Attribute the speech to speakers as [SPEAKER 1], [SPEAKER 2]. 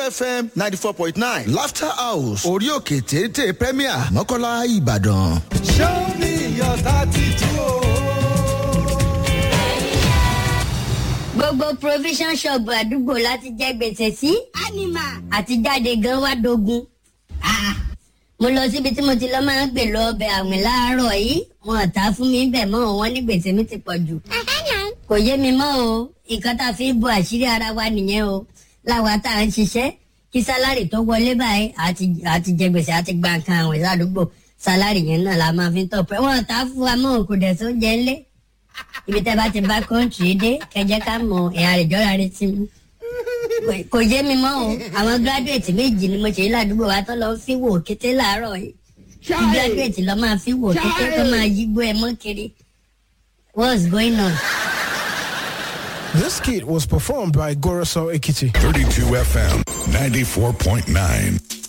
[SPEAKER 1] fm ninety four point nine laughter house orí òkè téńté premier mọ́kànlá ìbàdàn.
[SPEAKER 2] show me your tattoo
[SPEAKER 3] gbogbo provision shop àdúgbò láti jẹ gbèsè sí anima àti jáde gan wá dogun. Ah, mo lọ síbi tí mo ti lọ máa ń gbè lọ ọbẹ̀ àwìn láàárọ̀ yìí wọn ò ta fún mi bẹ̀ mọ́ wọn ní gbèsè mi ti pọ̀ jù. kò yé mi mọ́ o nǹkan tá a fi ń bo àṣírí ara wa nìyẹn o láwa tá à ń ṣiṣẹ́ kí sálárì tó wọlé báyìí àti àti jẹ gbèsè àti gba nǹkan àwìn ládùúgbò sálárì yẹn náà la máa fi ń tọpẹ wọn ò ta fún wa mọ́ kò dẹ̀ sóúnjẹ ńlẹ̀ ibi tẹ́ bá ti bá kọ́ńtì dé kẹjẹ ká mọ ẹ̀yà rẹ̀ jọ́ra rẹ̀ sí mi. kò yé mi mọ́ o àwọn gíráduwétì méjì ni mo ṣe ládùúgbò wa tó lọ fi wò kété láàárọ̀ yìí kí gíráduwétì lọ máa fi wò kété tó máa yígbó ẹ mọ́ kiri what's going on.
[SPEAKER 4] This kit was performed by Goroso Ekiti.
[SPEAKER 5] 32 FM 94.9.